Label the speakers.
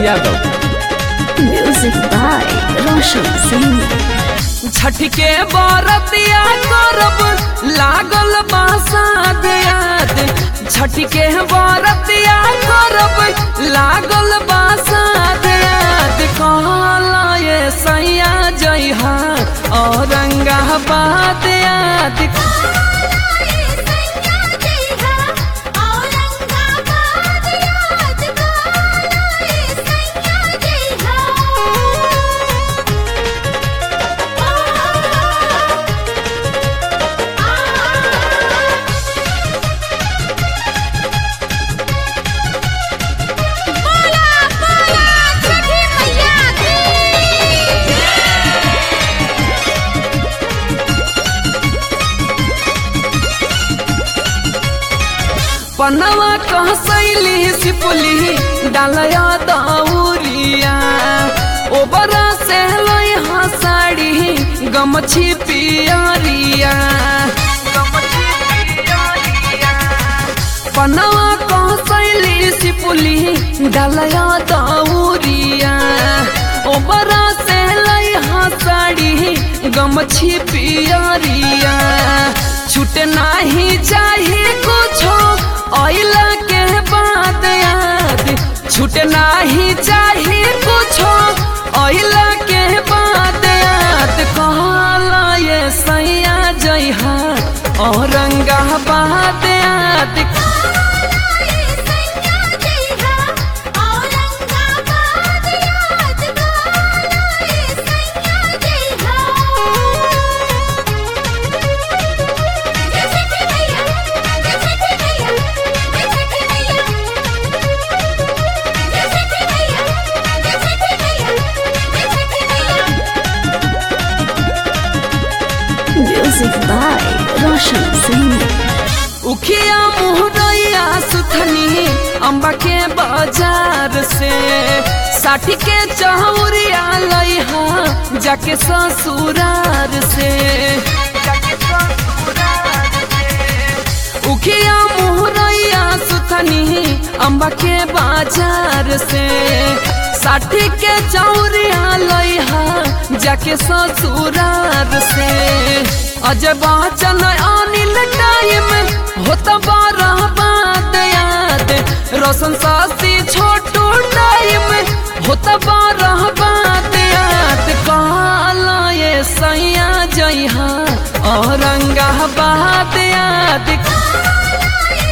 Speaker 1: Yadav
Speaker 2: Music by Roshan Singh.
Speaker 3: Chhath के बरतिया करब लागल बासाद याद छठ के बरतिया करब लागल बासाद याद कहला ये सैया जइहा औरंगाबाद याद पनवा कहसैली सिपुली डालया दौरिया ओबरा से लइहा साड़ी गमछी पियरिया पनवा कहसैली सिपुली डालया दौरिया ओबरा से लइहा साड़ी गमछी पियरिया छूट नाही चाहिए कुछो ऑइला के बाद याद छूट नाही चाहिए कुछो ऑइला के बाद याद कहला ये सैया जइहा औरंगाबाद याद
Speaker 2: Music by Roshan Singh.
Speaker 3: उखिया मुहरैया सुथनी अम्बा के बाजार से साठी के चौरिया लइहा जाके ससुरार से उखिया मुहरैया सुथनी अम्बा के बाजार से साठी के चौरिया लइहा जाके ससुरार से अजय बच्चन अनिल टाइम होता बारह बात याद रोशन सासी छोटू टाइम होता बारह बात याद कहला ये सैया जइहा औरंगाबाद याद